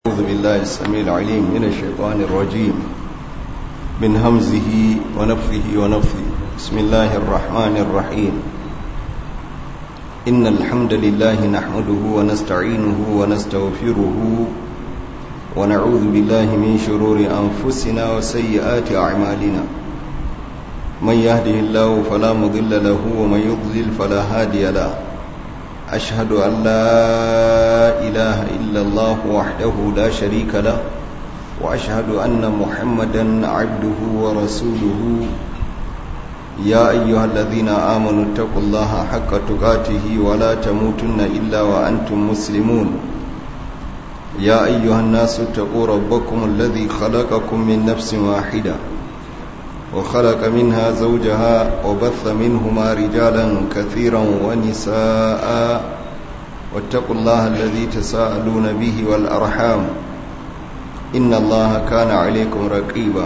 أعوذ بالله السميع العليم من الشيطان الرجيم من همزه ونفخه ونفثه بسم الله الرحمن الرحيم إن الحمد لله نحمده ونستعينه ونستغفره ونعوذ بالله من شرور أنفسنا وسيئات أعمالنا من يهده الله فلا مضل له ومن يضلل فلا هادي له أشهد أن لا إله إلا الله وحده لا شريك له وأشهد أن محمدا عبده ورسوله يا أيها الذين آمنوا اتقوا الله حق تقاته ولا تموتن إلا وأنتم مسلمون يا أيها الناس اتقوا ربكم الذي خلقكم من نفس واحدة وخلق منها زوجها وبث منهما رجالا كثيرا ونساء واتقوا الله الذي تساءلون به والأرحام إن الله كان عليكم رقيبا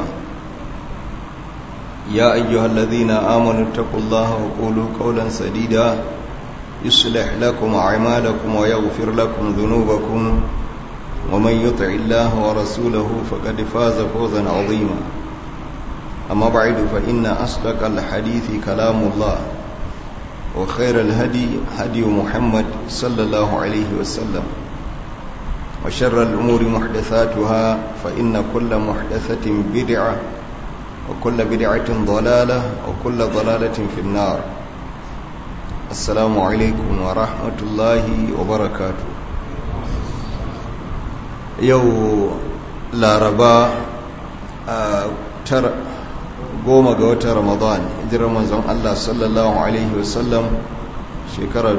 يا أيها الذين آمنوا اتقوا الله وقولوا قولا سديدا يصلح لكم أعمالكم ويغفر لكم ذنوبكم ومن يطع الله ورسوله فقد فاز فوزا عظيما أما بعد فإن أصدق الحديث كلام الله وخير الهدي هدي محمد صلى الله عليه وسلم وشر الأمور محدثاتها فإن كل محدثة بدعة وكل بدعة ضلالة وكل ضلالة في النار السلام عليكم ورحمة الله وبركاته يو لاربا ترى goma ga watan ramadan hijirar manzon Allah sallallahu alaihi wasallam shekara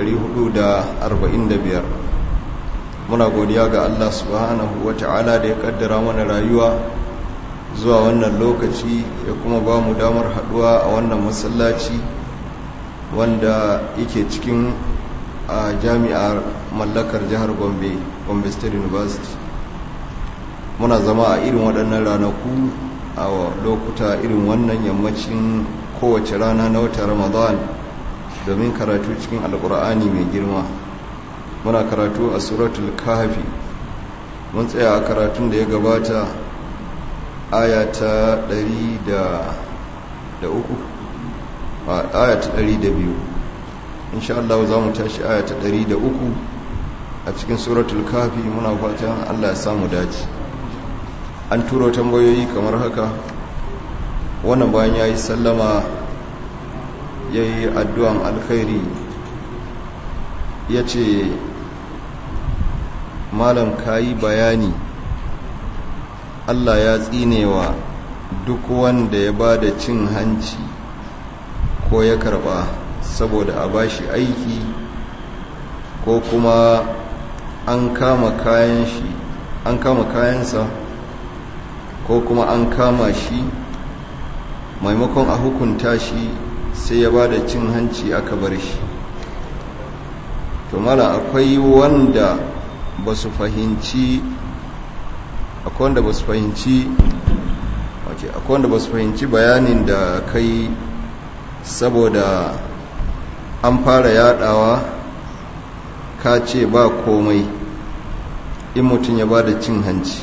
1445 muna godiya ga Allah subhanahu wata'ala da ya kaddara mana rayuwa zuwa wannan lokaci ya kuma ba mu damar haduwa a wannan masallaci wanda yake cikin a jami'ar mallakar jihar gombe gombe state university muna zama a irin waɗannan ranaku a lokuta irin wannan yammacin kowace rana na wata ramadan domin karatu cikin alkur'ani mai girma muna karatu a suratul kahfi mun tsaya a karatun da ya gabata aya ta 103 aya ta 102 insha Allah za mu tashi aya ta 103 a cikin suratul kahfi muna fatan Allah ya samu dace an turo tambayoyi kamar haka wannan bayan ya yi sallama ya yi addu'an alkhairi ya ce malam ka yi bayani allah ya tsinewa duk wanda ya ba da cin hanci ko ya karba saboda a bashi aiki ko kuma an kama kayan shi an kama kayansa ko kuma an kama shi maimakon a hukunta shi sai ya ba da cin hanci aka bar shi to mala akwai wanda ba su fahimci akwai wanda ba su fahimci akwai wanda ba su fahimci bayanin da kai saboda an fara yadawa ka ce ba komai in mutum ya ba da cin hanci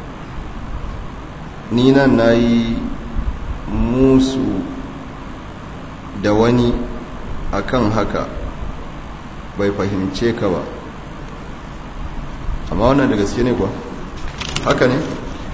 ni nan na yi musu da wani akan haka bai fahimce ka ba amma wannan da gaske ne kuwa haka ne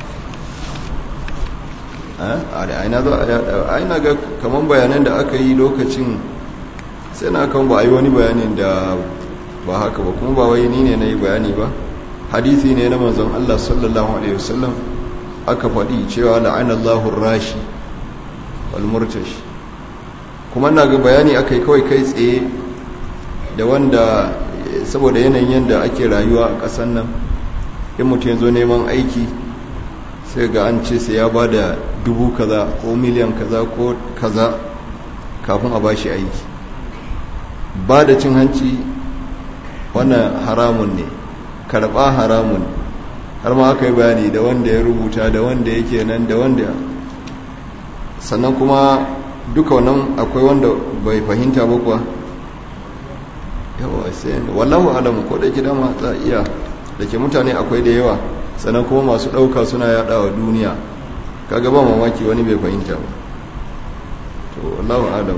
a da aina zo a yada aina ga kaman bayanan da aka yi lokacin sai na kan ba a yi wani bayanin da ba haka ba kuma ba wai ni ne na yi bayani ba hadisi ne na manzon Allah sallallahu alaihi wasallam aka faɗi cewa la'anallahu rashi wal murtashi kuma na ga bayani aka yi kawai kai tsaye da wanda saboda yanayin yadda ake rayuwa a ƙasar nan in mutum ya zo neman aiki sai ga an ce sai ya ba da dubu kaza ko miliyan kaza ko kaza kafin a ba shi aiki ba da cin hanci wannan haramun ne karɓa haramun har ma aka yi bayani da wanda ya rubuta da wanda yake nan da wanda sannan kuma duka wannan akwai wanda bai fahimta ba kuwa yawa sai wallahu alamu ko da gida ma za iya da ke mutane akwai da yawa sannan kuma masu ɗauka suna yaɗa wa duniya kaga ba mamaki wani bai fahimta ba to Allahu adam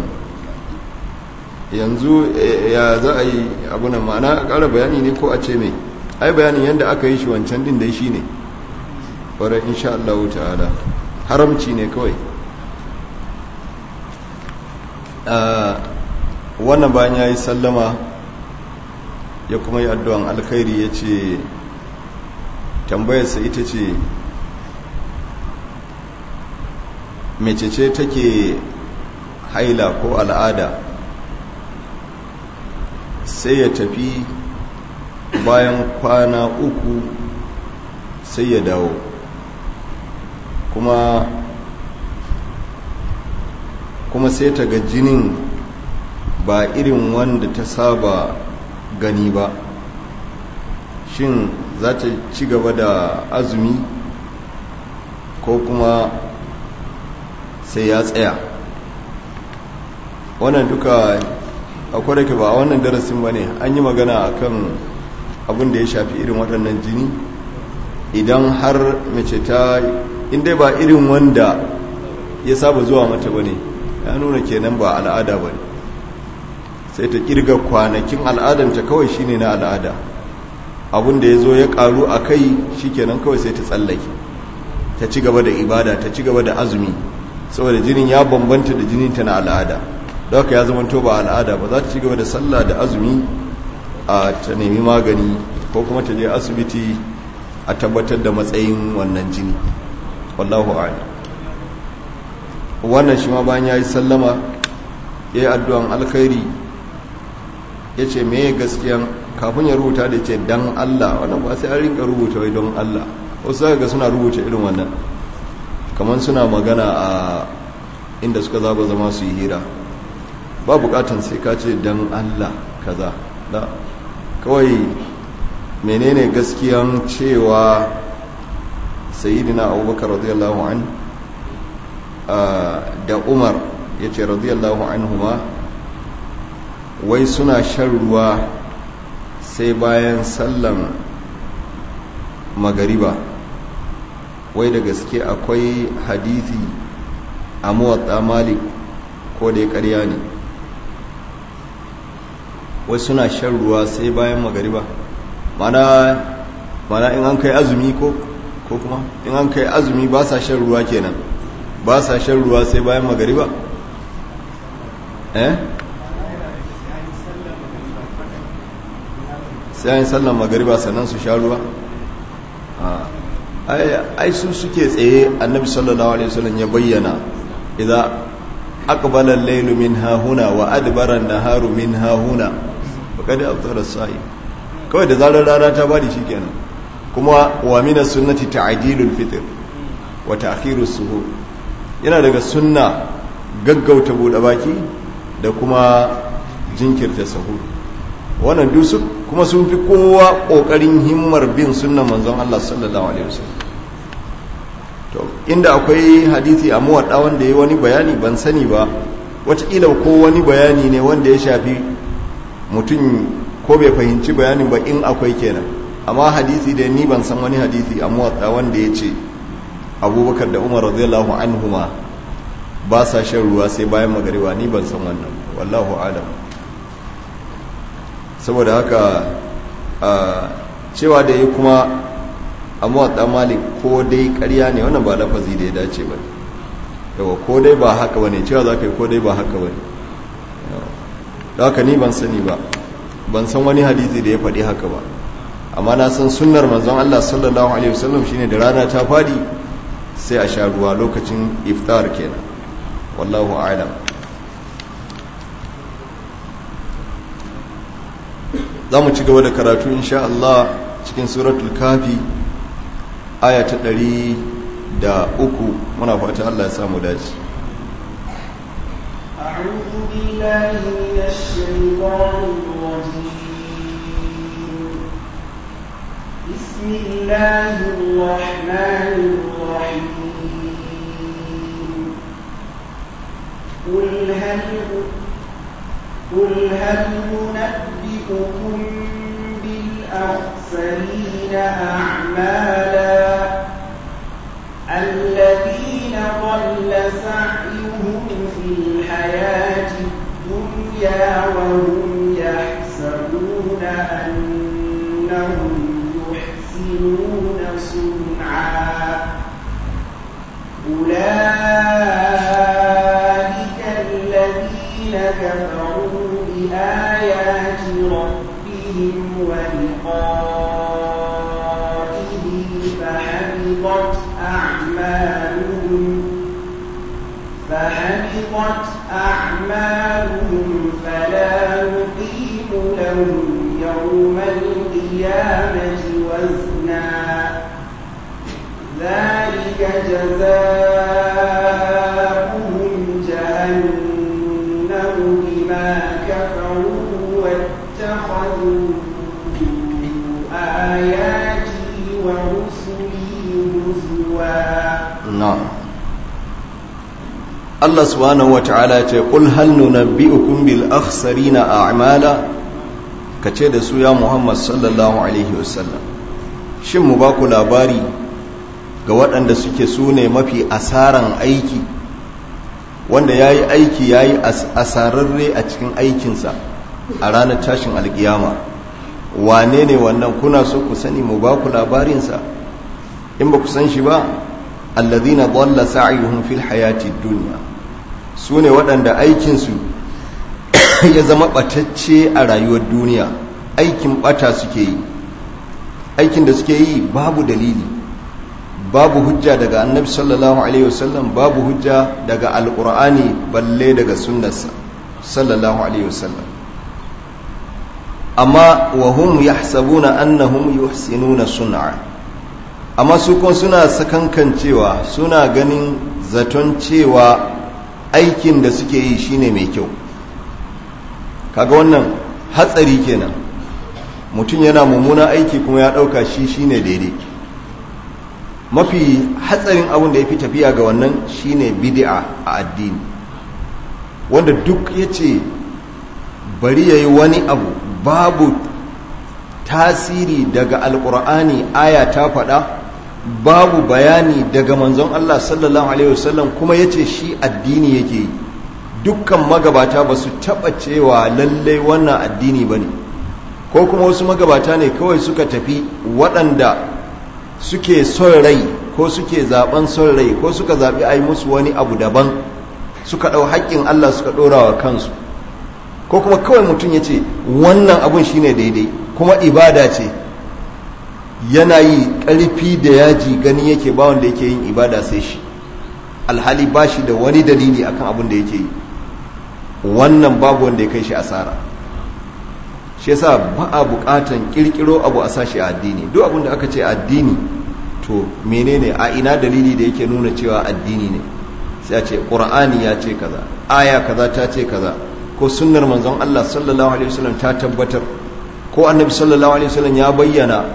yanzu ya za a yi abunan ma'ana a ƙara bayani ne ko a ce mai ai bayanin yadda aka yi shi wancan din dai shi ne ƙwarar insha Allah ta'ala haramci ne kawai wannan bayan ya yi sallama ya kuma yi addu'an alkhairi ya ce tambayarsa ita ce mecece take haila ko al'ada sai ya tafi bayan kwana uku sai ya dawo kuma kuma sai ta ga jinin ba irin wanda ta saba gani ba shin za ta ci gaba da azumi ko kuma sai ya tsaya wannan duka akwai da ba a wannan darasin ba ne an yi magana akan abin da ya shafi irin waɗannan jini idan har mace ta inda ba irin wanda ya saba zuwa mata ba ne ya nuna kenan ba al'ada ba ne sai ta kirga kwanakin al'adanta kawai shine na al'ada abin da ya zo ya karu a kai shi kenan kawai sai ta tsallake ta ci gaba da ibada ta ci gaba da azumi saboda jinin ya bambanta da jininta na al'ada da haka ya zama to ba al'ada ba za ta ci gaba da sallah da azumi a ta nemi magani ko kuma ta je asibiti a tabbatar da matsayin wannan jini wallahu a'lam wannan shi ma bayan ya yi sallama ya yi addu'an alkhairi ya ce me gaskiyan kafin ya rubuta da ce dan Allah wannan ba sai an rinka rubuta wai don Allah wasu ga suna rubuta irin wannan kamar suna magana a inda suka zaba zama su yi hira ba bukatan sai ka ce dan Allah kaza da kawai menene gaskiyan cewa sayyidina abubakar radiyallahu an da umar ya ce radiyallahu anhuma wai suna shan ruwa sai bayan sallan magariba wai da gaske akwai hadithi a muwatta malik ko da ya karya ne wai suna shan ruwa sai bayan magariba mana mana in an kai azumi ko ko kuma in an kai azumi ba sa shan ruwa kenan ba sa shan ruwa sai bayan magariba eh sai an sallan magariba sannan su sha ruwa ai su suke tsaye annabi sallallahu alaihi wasallam ya bayyana idan aqbala al-laylu min hahuna wa adbara an-naharu min hahuna faqad aftara as-sa'i kawai da zarar rana ta bari shikenan kuma wa min as-sunnati ta'dilul fitr wa ta'khirus suhur yana daga sunna gaggauta bude baki da kuma jinkirta sahur wannan duk kuma sun fi kowa kokarin himmar bin sunnan manzon Allah sallallahu alaihi wasallam to inda akwai hadisi a muwadda wanda yayi wani bayani ban sani ba wataƙila ko wani bayani ne wanda ya shafi mutum ko bai fahimci bayanin ba in akwai kenan amma hadisi da ni ban san wani hadisi a muwadda wanda ya ce abubakar da umar radiyallahu anhuma ba sa shan ruwa sai bayan magariba ni ban san wannan wallahu alam saboda haka cewa da yi kuma a mawaɗa malik ko dai ƙarya ne wannan ba lafazi da ya dace ba yawa ko dai ba haka ba ne cewa za ka yi ko dai ba haka ba ne da haka ni ban sani ba ban san wani hadisi da ya faɗi haka ba amma na san sunnar manzon Allah sallallahu alaihi wasallam shine da rana ta fadi sai a sha ruwa lokacin iftar kenan wallahu a'lam za mu ci gaba da karatu insha Allah cikin suratul kafi aya ta ɗari da uku muna fata Allah ya samu dace أعوذ بالله من الشيطان الرجيم بسم الله الرحمن الرحيم قل هل قل هل ننبئكم بالأخسرين أعمالا الذين ضل سعيهم في الحياة الدنيا وهم يحسبون أنهم يحسنون صنعا أولئك الذين كفروا بآيات ربهم ولقائه فحبطت أعمالهم فحبطت أعمالهم فلا نقيم لهم يوم القيامة وزنا ذلك جزاؤهم جهنم بما كفروا واتخذوا آياتي ورسلي هزوا na'am Allah subhanahu wata'ala ce qul hal nunabbi'ukum bil akhsarina a'mala kace da su ya Muhammad sallallahu alaihi wasallam shin mu ba ku labari ga waɗanda suke su ne mafi asaran aiki wanda yayi aiki yayi asararre a cikin aikinsa a ranar tashin alkiyama wane ne wannan kuna so ku sani mu ba ku labarinsa in ba ku san shi ba alladhina dhalla sa'yuhum fil hayati dunya sune waɗanda aikinsu ya zama batacce a rayuwar duniya aikin bata suke yi aikin da suke yi babu dalili babu hujja daga annabi sallallahu alaihi wasallam babu hujja daga alqur'ani balle daga sunnarsa sallallahu alaihi wasallam amma wa hum yahsabuna annahum yuhsinuna sun'a amma su kuma suna sakankan cewa suna ganin zaton cewa aikin da suke yi shine mai kyau kaga wannan hatsari kenan mutum yana mummuna aiki kuma ya ɗauka shi shine daidai mafi hatsarin abin da ya fi tafiya ga wannan shine bid'a a addini wanda duk ya ce bari ya yi wani abu babu tasiri daga alkur'ani aya ta faɗa babu bayani daga manzon Allah sallallahu alaihi wasallam kuma yace shi addini yake yi dukkan magabata ba su taɓa cewa lallai wannan addini ba ne ko kuma wasu magabata ne kawai suka tafi waɗanda suke son rai ko suke zaben son rai ko suka zaɓi a yi musu wani abu daban suka ɗau haƙƙin Allah suka ɗora wa kansu ko kuma kawai mutum ya ce wannan abun shine daidai kuma ibada ce yana yi ƙarfi da yaji gani yake ba wanda yake yin ibada sai shi alhali ba shi da wani dalili akan abin da yake yi wannan babu wanda ya kai shi asara shi yasa ba a buƙatan ƙirƙiro abu a sashi a addini duk abin da aka ce addini to menene a ina dalili da yake nuna cewa addini ne sai a ce ƙur'ani ya ce kaza aya kaza ta ce kaza ko sunnar manzon Allah sallallahu alaihi wasallam ta tabbatar ko annabi sallallahu alaihi wasallam ya bayyana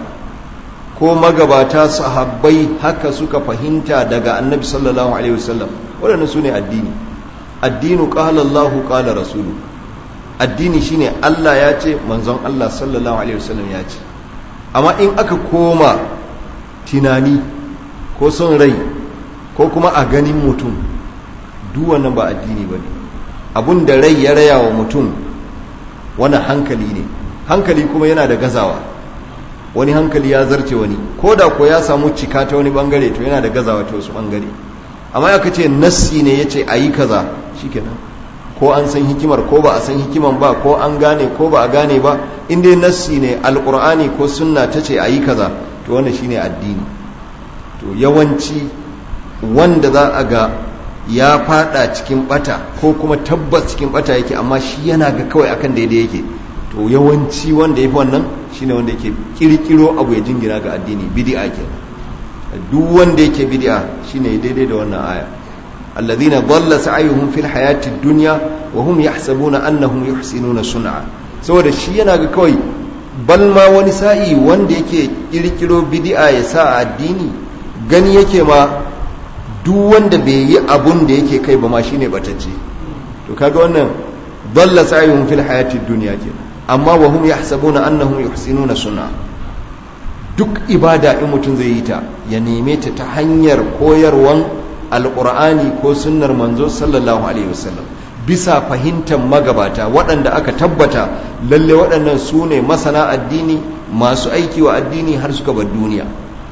ko magabata sahabbai haka suka fahimta daga annabi sallallahu alaihi wasallam waɗannan su ne addini addinu qala Allah qala rasulu addini shine Allah ya ce manzon Allah sallallahu alaihi wasallam ya ce amma in aka koma tunani ko son rai ko kuma a ganin mutum duk wannan ba addini bane abun da rai ya raya wa mutum wani hankali ne hankali kuma yana da gazawa wani hankali ya zarce wani ko da ko ya samu cika ta wani bangare to yana da gazawa ta wasu bangare amma aka ce nassi ne ya ce a yi kaza shikenan ko an san hikimar ko ba a san hikiman ba ko an gane ko ba a gane ba in dai nassi ne alkur'ani ko sunna ta ce a yi kaza to wannan shine addini to yawanci wanda za a ga ya fada cikin bata ko kuma tabbas cikin bata yake amma shi yana ga kawai akan daidai yake to yawanci wanda yafi wannan shine wanda yake kirkiro abu ya jingina ga addini bid'a ke duk wanda yake bid'a shine daidai da wannan aya alladhina dhalla sa'yuhum fil hayati dunya wa hum yahsabuna annahum yuhsinuna sun'a saboda shi yana ga kawai bal ma wani sa'i wanda yake kirkiro bid'a ya sa a addini gani yake ma duk wanda bai yi abun da yake kai ba ma shine batacce to kaga wannan dalla sa'yuhum fil hayati dunya kenan amma wa hum yahsabuna annahum yuhsinuna sun'a duk ibada in mutum zai yi ta ya neme ta ta hanyar koyarwan alƙur'ani ko sunnar manzo sallallahu alaihi wasallam bisa fahimtar magabata waɗanda aka tabbata lalle waɗannan su ne masana addini masu aiki wa addini har suka bar duniya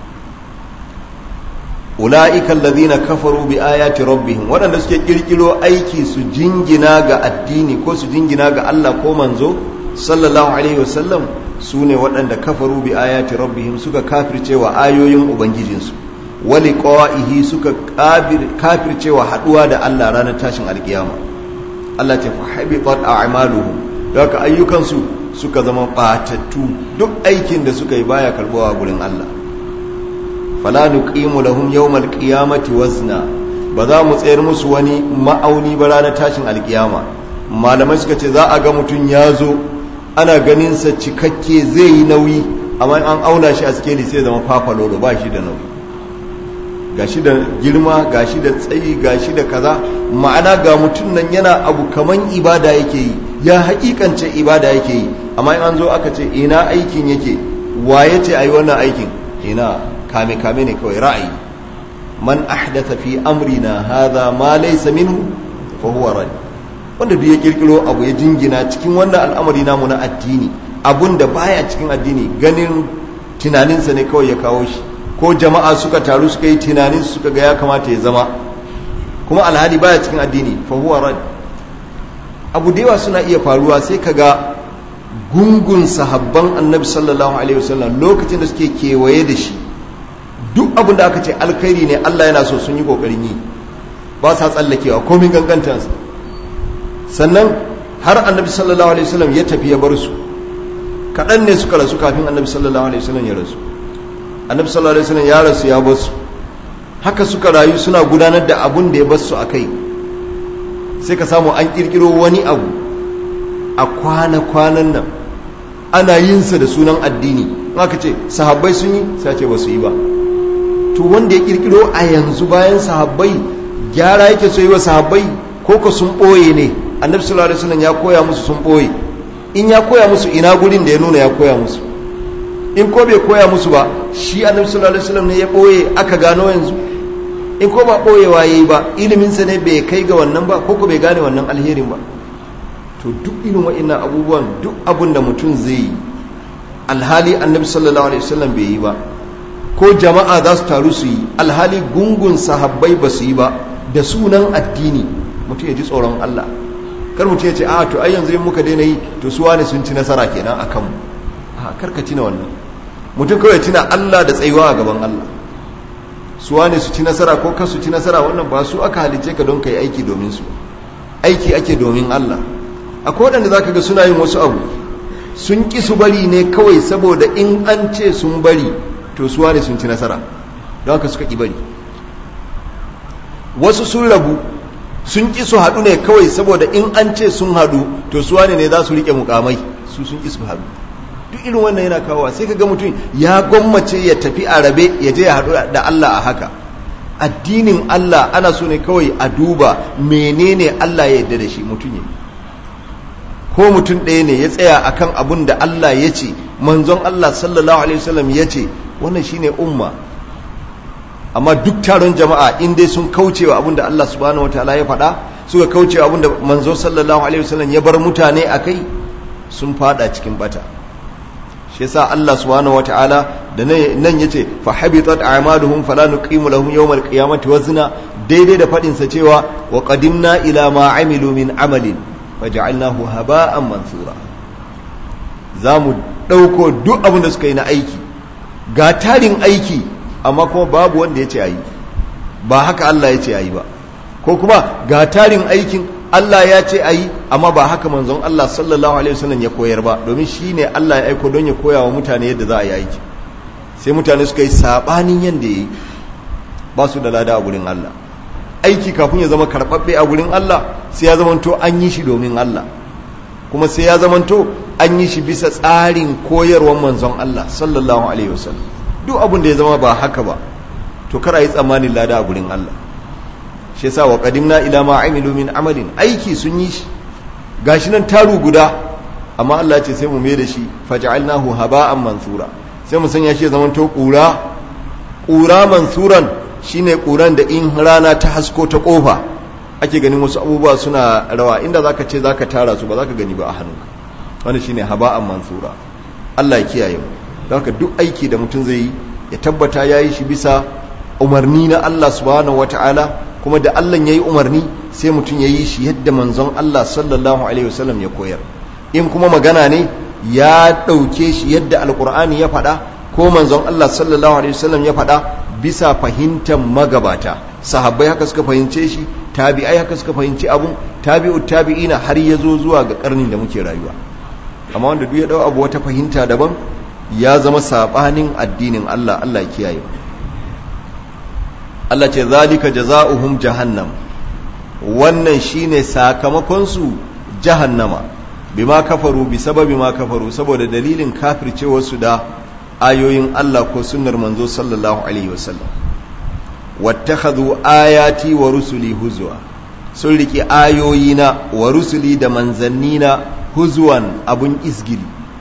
ula'ika allazina kafaru bi ayati rabbihim waɗanda suke kirkiro aiki su jingina ga addini ko su jingina ga Allah ko manzo sallallahu alaihi wasallam su ne waɗanda kafaru bi ayati rabbihim suka kafirce wa ayoyin ubangijinsu wali qawa'ihi suka kafirce wa haɗuwa da Allah ranar tashin alkiyama Allah ta fahibitat a'maluhum da haka ayyukansu suka zama batattu duk aikin da suka yi baya karbawa gurin Allah fala nuqimu lahum yawmal qiyamati wazna ba za mu tsayar musu wani ma'auni ba ranar tashin alkiyama malamai suka ce za a ga mutum ya zo ana ganin sa cikakke zai yi nauyi amma an auna shi a skeli sai zama fafalolo ba shi da nauyi gashi da girma gashi da tsayi gashi da kaza ma'ana ga mutum nan yana abu kaman ibada yake yi ya haƙiƙance ibada yake yi amma in an zo aka ce ina aikin yake waye ce ayi wannan aikin ina kame kame ne kawai ra'ayi man ahdatha fi amrina hadha ma laysa minhu fa huwa rad wanda duk ya kirkiro abu ya jingina cikin wannan al'amari namu na addini abun da baya cikin addini ganin tunaninsa ne kawai ya kawo shi ko jama'a suka taru suka yi tunanin suka ga ya kamata ya zama kuma alhali baya cikin addini fa huwa rad abu da yawa suna iya faruwa sai ka ga gungun sahabban annabi sallallahu alaihi wasallam lokacin da suke kewaye da shi duk abin da aka ce alkhairi ne Allah yana so sun yi kokarin yi ba sa tsallakewa komin gangantansa sannan har annabi sallallahu alaihi wasallam ya tafi ya bar su kaɗan ne suka rasu kafin annabi sallallahu alaihi wasallam ya rasu annabi sallallahu alaihi wasallam ya rasu ya bar su haka suka rayu suna gudanar da abun da ya bar su a kai sai ka samu an kirkiro wani abu a kwana-kwanan nan ana yin sa da sunan addini aka ce sahabbai sun yi sai ce ba su yi ba to wanda ya kirkiro a yanzu bayan sahabbai gyara yake so yi wa sahabbai ko ka sun ɓoye ne annabi sallallahu alaihi wasallam ya koya musu sun ɓoye in ya koya musu ina gurin da ya nuna ya koya musu in ko bai koya musu ba shi annabi sallallahu alaihi wasallam ne ya ɓoye aka gano yanzu in ko ba ɓoyewa yayi ba iliminsa ne bai kai ga wannan ba ko ko bai gane wannan alherin ba to duk irin wa'annan abubuwan duk abun da mutum zai yi alhali annabi sallallahu alaihi wasallam bai yi ba ko jama'a za su taru su yi alhali gungun sahabbai ba su yi ba da sunan addini mutum ya ji tsoron Allah kar mutum ya ce a to ai yanzu in muka daina yi to su wane sun ci nasara kenan a kanmu a kar ka tina wannan mutum kawai tina Allah da tsayuwa a gaban Allah su wane su ci nasara ko kar su ci nasara wannan ba su aka halice ka don kai aiki domin su aiki ake domin Allah akwai waɗanda zaka ga suna yin wasu abu sun ƙi su bari ne kawai saboda in an ce sun bari to suwa ne sun ci nasara don haka suka ƙi bari wasu sun rabu sun ƙi su haɗu ne kawai saboda in an ce sun haɗu to suwa ne za su riƙe mukamai su sun ƙi su haɗu duk irin wannan yana kawowa sai ka ga mutum ya gwammace ya tafi a rabe ya je ya haɗu da Allah a haka addinin Allah ana so ne kawai a duba menene Allah ya yarda da shi mutum ya ko mutum ɗaya ne ya tsaya akan abun da Allah ya ce manzon Allah sallallahu alaihi wasallam ya ce wannan shine umma amma duk taron jama'a in dai sun kaucewa abun da Allah subhanahu wataala ya faɗa suka kaucewa abun da manzo sallallahu alaihi wasallam ya bar mutane akai sun fada cikin bata shi yasa Allah subhanahu wataala da nan yace fa habitat a'maluhum fala nuqimu lahum yawmal qiyamati wazna daidai da fadin sa cewa wa qadimna ila ma amilu min amalin faja'alnahu haba'an mansura zamu dauko duk abin da suka yi na aiki ga tarin aiki amma kuma babu wanda yace ayi ba haka Allah yace ayi ba ko kuma ga tarin aikin Allah ya ce ayi amma ba haka manzon Allah sallallahu alaihi wasallam ya koyar ba domin shine Allah ya aiko don ya koya wa mutane yadda za a yi aiki sai mutane suka yi sabanin yanda yayi ba su da lada a gurin Allah aiki kafin ya zama karɓaɓɓe a gurin Allah sai ya zamanto an yi shi domin Allah kuma sai ya zamanto an yi shi bisa tsarin koyarwar manzon Allah sallallahu alaihi wasallam duk abin da ya zama ba haka ba to kar a yi tsammanin lada a gurin Allah shi yasa wa qadimna ila ma amilu min amalin aiki sun yi shi gashi nan taru guda amma Allah ce sai mu mai da shi faj'alnahu haba'an mansura sai mu sanya shi ya zama to ƙura ƙura mansuran shine ƙuran da in rana ta hasko ta ƙofa ake ganin wasu abubuwa suna rawa inda zaka ce zaka tara su ba zaka gani ba a hannunka wani shine haba'an mansura Allah ya kiyaye mu don haka duk aiki da mutum zai yi ya tabbata ya yi shi bisa umarni na Allah subhanahu wata'ala kuma da Allah ya yi umarni sai mutum ya yi shi yadda manzon Allah sallallahu alaihi wasallam ya koyar in kuma magana ne ya ɗauke shi yadda alkur'ani ya faɗa ko manzon Allah sallallahu alaihi wasallam ya faɗa bisa fahimtar magabata sahabbai haka suka fahimce shi tabi'ai haka suka fahimci abun tabi'ut tabi'ina har ya zo zuwa ga karnin da muke rayuwa amma wanda duk ya dau abu wata fahimta daban ya zama sabanin addinin Allah Allah ya kiyaye Allah ce zalika jazaohum jahannam wannan shine sakamakon su jahannama bima kafaru bi sababi ma kafaru saboda dalilin kafircewar su da ayoyin Allah ko sunnar manzo sallallahu alaihi wasallam wattakhadhu ayati wa rusuli huzwa sun riki ayoyina wa rusuli da manzannina huzwan abun izgili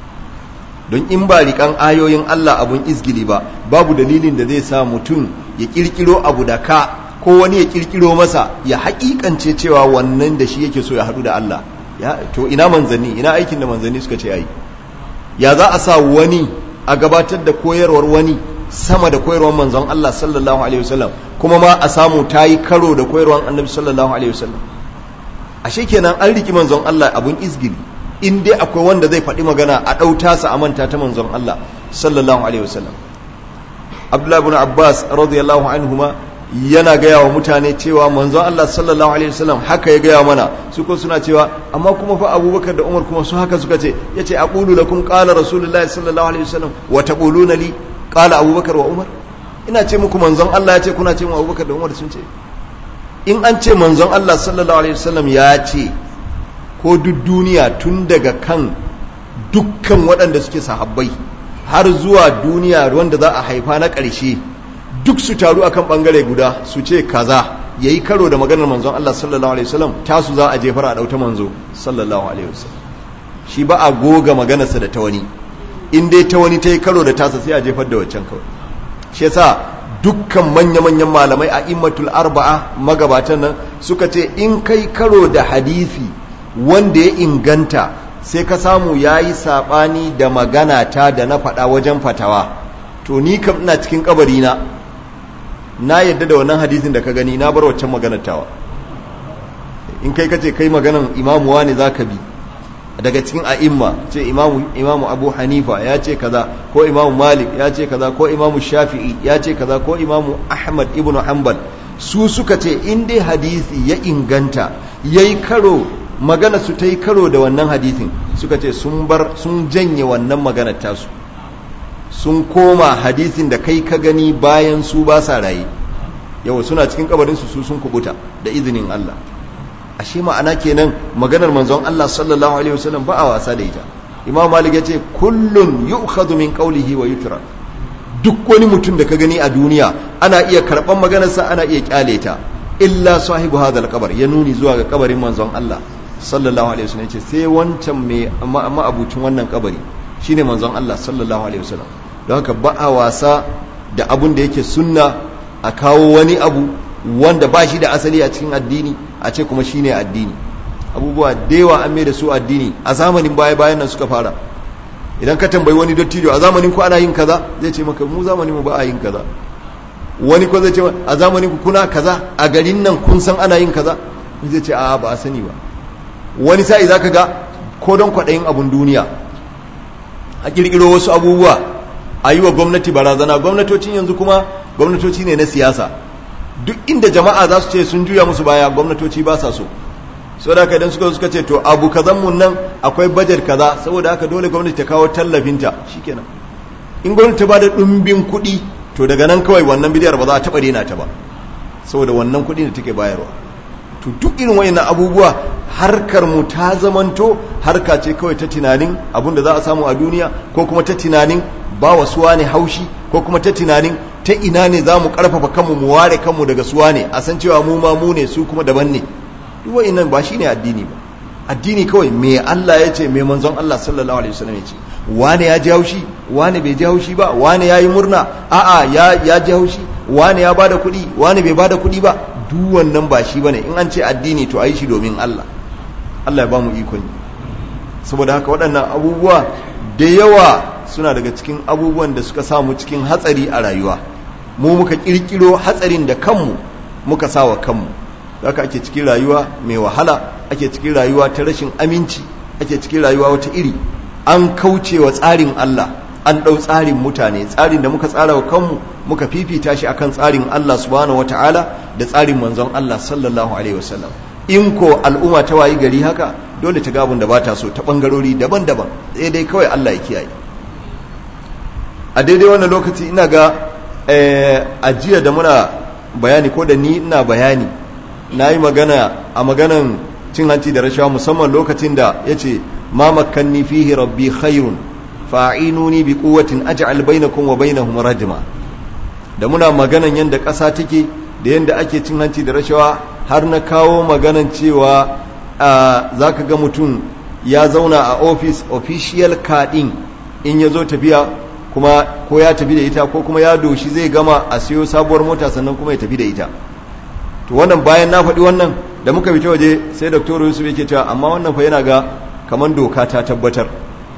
don in ba rikan ayoyin Allah abun izgili ba babu dalilin da zai sa mutum ya kirkiro abu da ka ko wani ya kirkiro masa ya hakikance cewa wannan da shi yake so ya haɗu da Allah ya to ina manzanni ina aikin da manzanni suka ce yayi ya za a sa wani a gabatar da koyarwar wani sama da koyarwar manzon Allah sallallahu alaihi wasallam kuma ma a samu ta yi karo da koyarwar annabi sallallahu alaihi wasallam ashe kenan an riki manzon Allah abun izgili in dai akwai wanda zai faɗi magana a ɗauta sa a manta ta manzon Allah sallallahu alaihi wasallam Abdullah ibn Abbas radiyallahu anhuma yana gaya wa mutane cewa manzon Allah sallallahu alaihi wasallam haka ya gaya mana su ko suna cewa amma kuma fa Abubakar da Umar kuma su haka suka ce yace aqulu lakum qala rasulullahi sallallahu alaihi wasallam wa taquluna li qala Abubakar wa Umar ina ce muku manzon Allah ya ce kuna ce mu Abubakar da Umar sun ce in an ce manzon Allah sallallahu alaihi wasallam ya ce ko duk duniya tun daga kan dukkan waɗanda suke sahabbai har zuwa duniya wanda za a haifa na ƙarshe duk su taru akan ɓangare guda su ce kaza ya yi karo da maganar manzon Allah sallallahu alaihi wasallam tasu za a jefar a ɗauta manzo sallallahu alaihi wasallam shi ba a goga maganarsa da ta wani in dai ta wani ta yi karo da tasa sai a jefar da waccan kawai shi yasa dukkan manya-manyan malamai a immatul arba'a magabatan nan suka ce in kai karo da hadisi wanda ya inganta sai ka samu ya yi saɓani da magana ta da na faɗa wajen fatawa to ni kam ina cikin kabarina na yadda da wannan hadisin da ka gani na bar waccan maganar tawa in kai kace kai maganan imamu wani za ka bi daga cikin a'imma ce imamu, imamu abu hanifa ya ce kaza ko imamu malik ya ce kaza ko imamu shafi'i ya ce kaza ko imamu ahmad ibn hanbal su suka ce in dai hadisi ya inganta yayi karo magana su ta yi karo da wannan hadisin suka ce sun bar sun janye wannan maganar tasu sun koma hadisin da kai ka gani bayan su ba sa raye yau suna cikin kabarin su su sun kubuta da izinin Allah ashe ma'ana kenan maganar manzon Allah sallallahu alaihi wasallam ba a wasa da ita Imam Malik ya ce kullun yu'khadhu min qawlihi wa yutrak duk wani mutum da ka gani a duniya ana iya karban maganarsa ana iya kyale ta illa sahibu hadal kabar ya nuni zuwa ga kabarin manzon Allah sallallahu alaihi wasallam ce sai wancan mai ma'abucin wannan kabari shine manzon Allah sallallahu alaihi wasallam don haka ba a wasa da abun da yake sunna a kawo wani abu wanda ba shi da asali a cikin addini a ce kuma shine addini abubuwa da yawa an mai da su addini a zamanin baya bayan nan suka fara idan ka tambayi wani dattijo a zamanin ku ana yin kaza zai ce maka mu zamanin mu ba a yin kaza wani ko zai ce a zamanin ku kuna kaza a garin nan kun san ana yin kaza zai ce a ba a sani ba wani sa'i za ka ga ko don kwaɗayin abun duniya a ƙirƙiro wasu abubuwa a yi wa gwamnati barazana gwamnatocin yanzu kuma gwamnatoci ne na siyasa duk inda jama'a za su ce sun juya musu baya gwamnatoci ba sa so saboda haka idan suka suka ce to abu kazan mun nan akwai bajet kaza saboda haka dole gwamnati ta kawo tallafinta shikenan in gwamnati ta bada ɗumbin kuɗi to daga nan kawai wannan bidiyar ba za a taɓa daina ta ba saboda wannan kuɗi da take bayarwa to duk irin wayannan abubuwa harkar mu ta zamanto harka ce kawai ta tunanin abin da za a samu a duniya ko kuma ta tunanin ba wa suwa ne haushi ko kuma ta tunanin ta ina ne za mu karfafa kanmu mu ware kanmu daga suwa ne a san cewa mu ma mu ne su kuma daban ne duk wayannan ba shine addini ba addini kawai me Allah ya ce me manzon Allah sallallahu alaihi wasallam ya ce wane ya ji haushi wane bai ji haushi ba wane ya yi murna a'a ya ya ji haushi wane ya bada kuɗi wane bai bada kuɗi ba duk wannan ba shi bane in an ce addini to ayi shi domin Allah Allah ya ba mu ikon saboda haka waɗannan abubuwa da yawa suna daga cikin abubuwan da suka samu cikin hatsari a rayuwa mu muka kirkiro hatsarin da kanmu muka sawa kanmu haka ake cikin rayuwa mai wahala ake cikin rayuwa ta rashin aminci ake cikin rayuwa wata iri an kauce wa tsarin Allah an ɗau tsarin mutane tsarin da muka tsara wa kanmu muka fifita shi akan tsarin Allah subhanahu wataala da tsarin manzon Allah sallallahu alaihi wasallam in ko al'umma ta wayi gari haka dole ta gabun da bata so ta bangarori daban-daban sai dai kawai Allah ya kiyaye a daidai wannan lokaci ina ga a jiya da muna bayani ko da ni ina bayani na yi magana a maganan cin hanci da rashawa musamman lokacin da ya ce ma makanni fihi rabbi khairun fa'inuni bi quwwatin aj'al bainakum wa bainahum rajma da muna maganan yanda ƙasa take da yanda ake cin hanci da rashawa har na kawo maganan cewa za ka ga mutum ya zauna a office official cardin in ya zo tafiya kuma ko ya tafi da ita ko kuma ya doshi zai gama a siyo sabuwar mota sannan kuma ya tafi da ita to wannan bayan na faɗi wannan da muka fita waje sai dr yusuf yake cewa amma wannan fa yana ga kamar doka ta tabbatar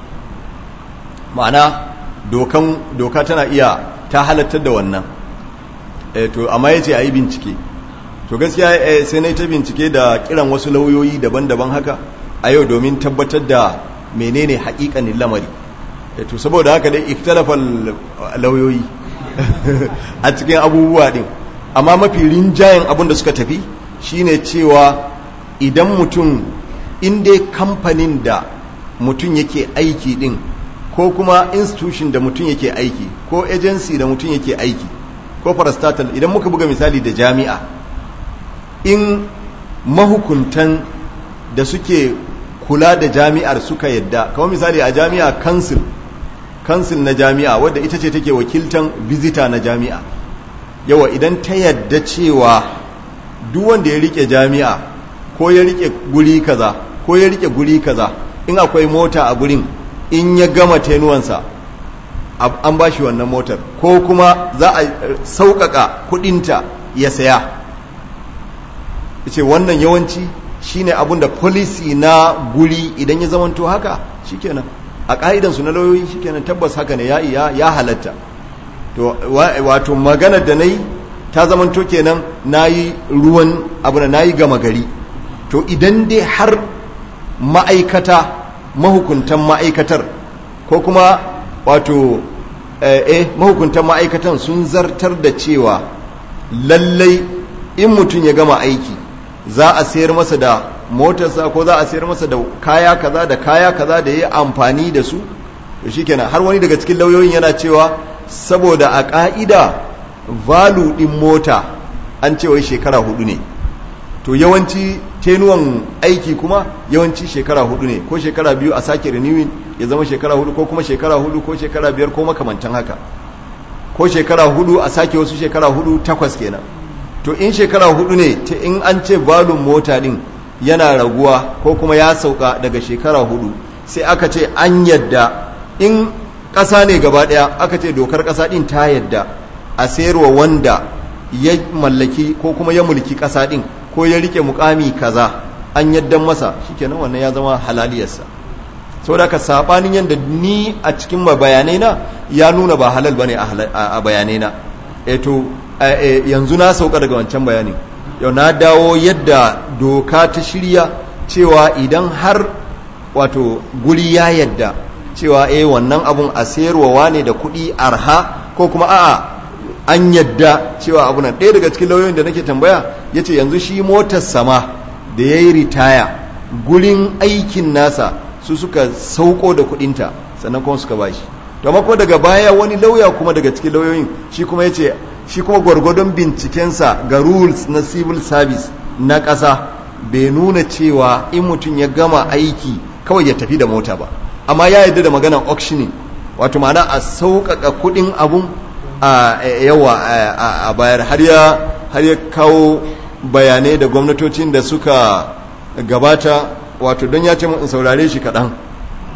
ma'ana dokan doka tana iya ta halattar da wannan e, to amma yace a yi bincike to gaskiya sai na ta bincike da kiran wasu lauyoyi daban-daban haka a yau domin tabbatar da menene haƙiƙanin lamari to saboda haka dai iktalafal lauyoyi a cikin abubuwa din amma mafi rinjayen abin da suka tafi shine cewa idan mutum inda kamfanin da mutum yake aiki din ko kuma institution da mutum yake aiki ko agency da mutum yake aiki ko parastatal idan muka buga misali da jami'a in mahukuntan da suke kula da jami'ar suka yadda kamar misali a jami'a council council na jami'a wadda ita ce take wakiltan visitor na jami'a yawa idan ta yadda cewa duk wanda ya rike jami'a ko ya rike guri kaza ko ya rike guri kaza in akwai mota a gurin in ya gama tenuwansa an ba shi wannan motar ko kuma za a sauƙaƙa kudinta ya saya ce wannan yawanci shine abun da policy na guri idan ya zamanto haka shikenan a ƙa'idansu na lauyoyi shikenan tabbas haka ne ya, ya, halatta to wato maganar da na yi ta zamanto kenan na yi ruwan abu na yi gama gari to idan dai har ma'aikata mahukuntan ma'aikatar ko kuma wato eh mahukuntan ma'aikatan sun zartar da cewa lallai in mutum ya gama aiki za a sayar masa da motarsa ko za a sayar masa da kaya kaza da kaya kaza da ya amfani da su to shikenan har wani daga cikin lauyoyin yana cewa saboda a ka'ida valu din mota an ce wai shekara hudu ne to yawanci tenuwan aiki kuma yawanci shekara hudu ne ko shekara biyu a sake renewing ya zama shekara hudu ko kuma shekara hudu ko shekara biyar ko makamantan haka ko shekara hudu a sake wasu shekara hudu takwas kenan to in shekara hudu ne ta in an ce balun mota din yana raguwa ko kuma ya sauka daga shekara hudu sai aka ce an yadda in ƙasa ne gaba ɗaya aka ce dokar ƙasa ɗin ta yadda a sayarwa wanda ya mallaki ko kuma ya mulki ƙasa ɗin ko ya rike mukami kaza an yaddan masa shikenan wannan ya zama halaliyarsa saboda ka sabanin yadda ni a cikin bayanai na ya nuna ba halal bane a bayanai na eh to yanzu na sauka daga wancan bayanin yau na dawo yadda doka ta shirya cewa idan har wato guri ya yadda cewa eh wannan abun a sayarwa ne da kuɗi arha ko kuma a'a an yadda cewa abu nan ɗaya daga cikin lauyoyin da nake tambaya ya ce yanzu shi motar sama da ya yi ritaya gurin aikin nasa su suka sauko da kuɗinta sannan kuma suka bashi to amma kuma daga baya wani lauya kuma daga cikin lauyoyin shi kuma ya ce shi kuma gwargwadon bincikensa ga rules na civil service na ƙasa bai nuna cewa in mutum ya gama aiki kawai ya tafi da mota ba amma ya yarda da maganar auctioning wato ma'ana a sauƙaƙa kuɗin abun a yawa a bayar har ya har ya kawo bayanai da gwamnatocin da suka gabata wato don ya ce in saurare shi kaɗan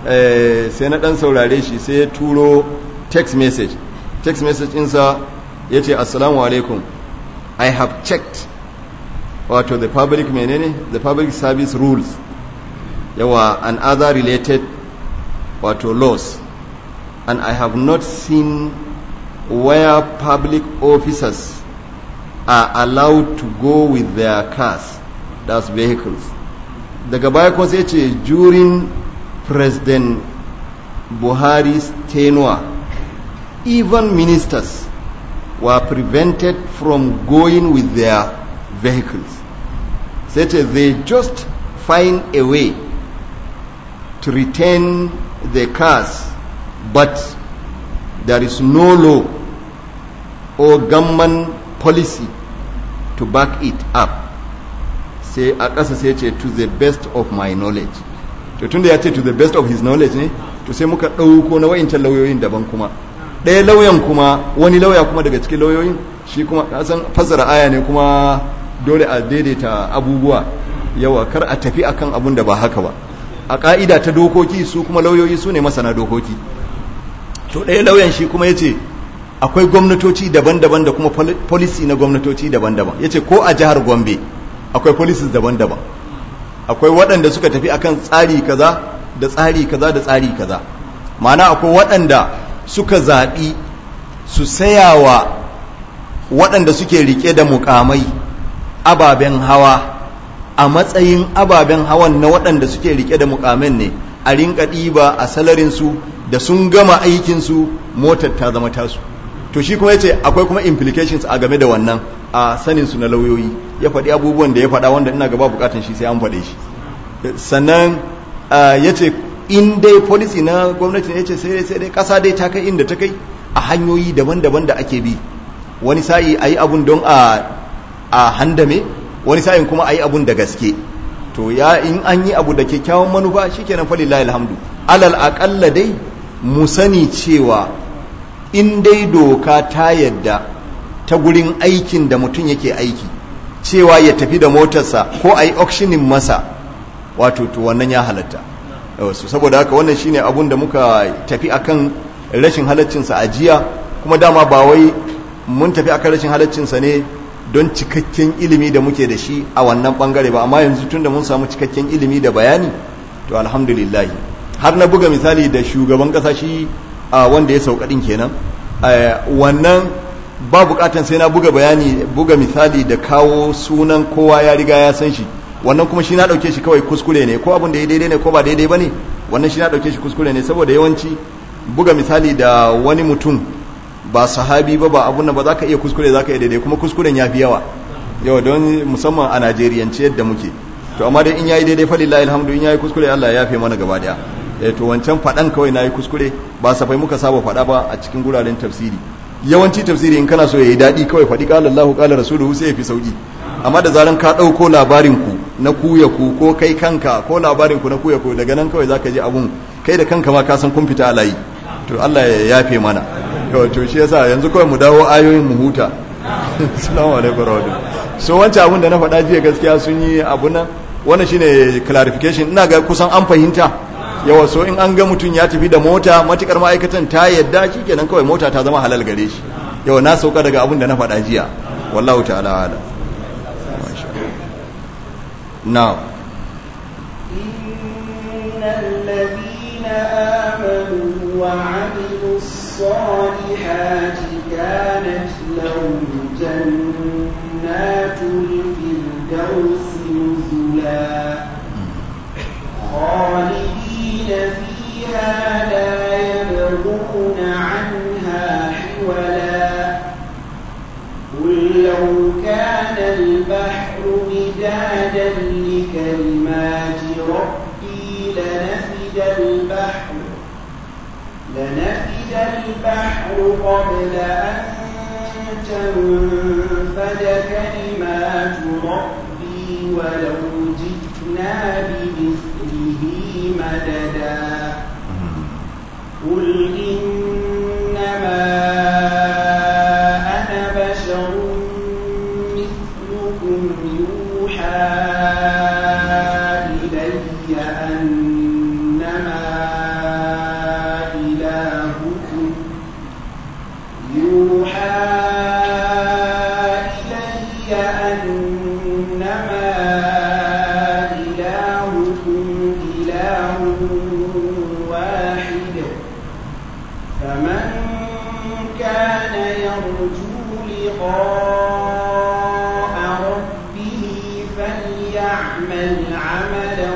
sai na dan saurare shi sai ya turo text message text message ɗinsa ya ce assalamu alaikum i have checked wato the public menene the public service rules yawa and other related wato laws and i have not seen where public officers are allowed to go with their cars that's vehicles daga baya kuma sai ce during president buhari's tenure even ministers were prevented from going with their vehicles sai ce they just find a way to retain the cars but there is no law or government policy to back it up sai a ƙasa sai ce to the best of my knowledge to tunda ya ce to the best of his knowledge ne to sai muka ɗauko na wa'incan lauyoyin daban kuma ɗaya lauyan kuma wani lauya kuma daga cikin lauyoyin shi kuma kasan fassara aya ne kuma dole a daidaita abubuwa yawa kar a tafi akan abun da ba haka ba a ƙa'ida ta dokoki su kuma lauyoyi su ne masana dokoki to ɗaya lauyan shi kuma ya ce akwai gwamnatoci daban-daban da kuma policy na gwamnatoci daban-daban ya ce ko a jihar gombe akwai policies daban-daban akwai waɗanda suka tafi akan tsari kaza da tsari kaza da tsari kaza ma'ana akwai waɗanda suka zaɓi su sayawa waɗanda suke rike da mukamai ababen hawa a matsayin ababen hawan na waɗanda suke rike da mukamin ne a rinka ɗiba a salarinsu da sun gama aikinsu motar ta zama tasu to shi kuma yace akwai kuma implications a game da wannan a sanin su na lauyoyi ya faɗi abubuwan da ya faɗa wanda ina gaba bukatan shi sai an faɗe shi sannan yace in dai policy na gwamnati ne yace sai sai dai kasa dai ta kai inda ta kai a hanyoyi daban-daban da ake bi wani sa'i ayi abun don a a handame wani sa'in kuma ayi abun da gaske to ya in an yi abu da kyakkyawan manufa shikenan fa lillahi alhamdu alal aqalla dai mu sani cewa in dai doka ta yadda ta gurin aikin da mutum yake aiki cewa ya tafi da motarsa ko a yi auctioning masa wato to wannan ya halatta wasu saboda haka wannan shine abun da muka tafi akan rashin halaccinsa a jiya kuma dama ba wai mun tafi akan rashin halaccinsa ne don cikakken ilimi da muke da shi a wannan bangare ba amma yanzu tunda mun samu cikakken ilimi da bayani to alhamdulillah har na buga misali da shugaban kasa shi wanda ya sauka din kenan wannan ba bukatan sai na buga bayani buga misali da kawo sunan kowa ya riga ya san shi wannan kuma shi na dauke shi kawai kuskure ne ko abin da ya daidai ne ko ba daidai bane wannan shi na dauke shi kuskure ne saboda yawanci buga misali da wani mutum ba sahabi ba ba abun nan ba za ka iya kuskure za ka iya daidai kuma kuskuren ya fi yawa yau don musamman a najeriyance yadda muke to amma dai in yayi daidai fa lillahi alhamdu in yayi kuskure Allah ya yafe mana gaba daya eh to wancan fadan kawai nayi kuskure ba safai muka saba fada ba a cikin guraren tafsiri yawanci tafsiri in kana so yayi dadi kawai fadi qala Allahu qala rasuluhu sai ya fi sauki amma da zaran ka dauko labarin ku na kuya ku ko kai kanka ko labarin ku na kuya ku daga nan kawai zaka ji abun kai da kanka ma ka san kun fita alayi to Allah ya yafe mana to shi yasa yanzu kawai mu dawo ayoyin mu huta assalamu alaikum warahmatullahi so wancan abun da na faɗa jiya gaskiya sun yi abu nan wannan shine clarification ina ga kusan an fahimta yawa so in an ga mutum ya tafi da mota matukar ma'aikatan ta yadda shikenan kawai mota ta zama halal gare shi yawa na sauka daga abun da na faɗa jiya wallahu ta'ala ala now الذين آمنوا وعملوا الصالحات كانت لهم جنات الفردوس نزلا خالدين فيها لا يبغون عنها حولا قل لو كان البحر مدادا لكلمات ربي لنفد البحر لنفد البحر قبل أن تنفد كلمات ربي ولو جئنا بمثله مددا قل إنما أنا بشر مثلكم يوحى إلي أنما أنما إلهكم إله واحد فمن كان يرجو لقاء ربه فليعمل عملا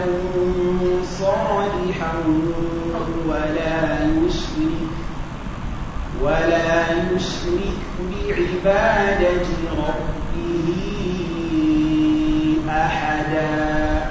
صالحا ولا يشرك ولا يشرك بعبادة ربه أحدا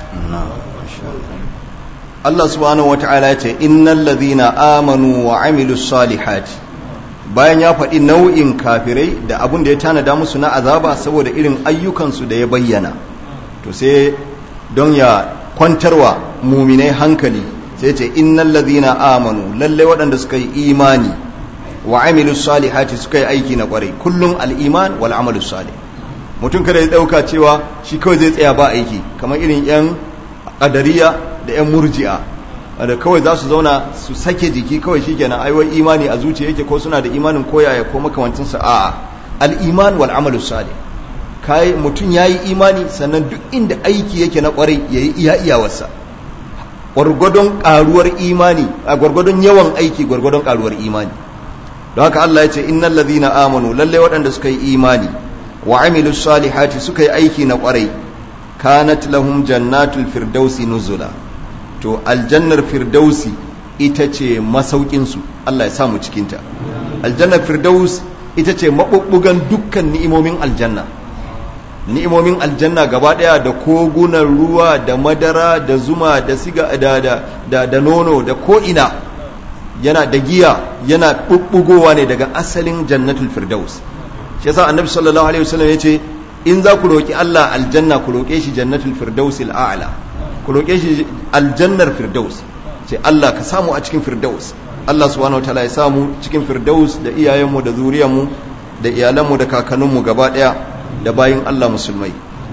Allah subhanahu wata'ala ya ce innal ladhina amanu wa amilus salihati bayan ya faɗi nau'in kafirai da abin da ya tanada musu na azaba saboda irin ayyukansu da ya bayyana to sai don ya kwantarwa muminai hankali sai ce innal ladhina amanu lalle waɗanda suka yi imani wa amilus salihati suka yi aiki na kwarai kullum al-iman wal amalus salih mutum kada ya dauka cewa shi kawai zai tsaya ba aiki kamar irin yan qadariya da yan murji'a da kawai za su zauna su sake jiki kawai shikenan ai wai imani a zuciya yake ko suna da imanin koyaya ko makamantin sa a'a al-iman wal amalus salih kai mutum yayi imani sannan duk inda aiki yake na kwarai yayi iya iyawarsa gwargwadon karuwar imani a gwargwadon yawan aiki gwargwadon karuwar imani don haka Allah ya ce innal ladhina amanu lalle waɗanda suka yi imani wa amilus salihati suka yi aiki na kwarai kanat lahum jannatul firdausi nuzula to aljannar firdausi ita ce masaukin su Allah ya sa mu cikin ta aljannar firdaus ita ce mabubbugan dukkan ni'imomin aljanna ni'imomin aljanna gaba daya da kogunan ruwa da madara da zuma da siga da da da, da nono da ko ina yana da giya yana bubbugowa ne daga asalin jannatul firdaus shi yasa annabi sallallahu alaihi wasallam yace in za ku roki Allah aljanna ku roke shi jannatul firdaus al'ala ku roke shi aljannar firdaus ce Allah ka samu a cikin firdaus Allah subhanahu wataala ya samu cikin firdaus da iyayenmu da zuriyarmu da iyalanmu da kakanninmu gaba daya da bayin Allah musulmai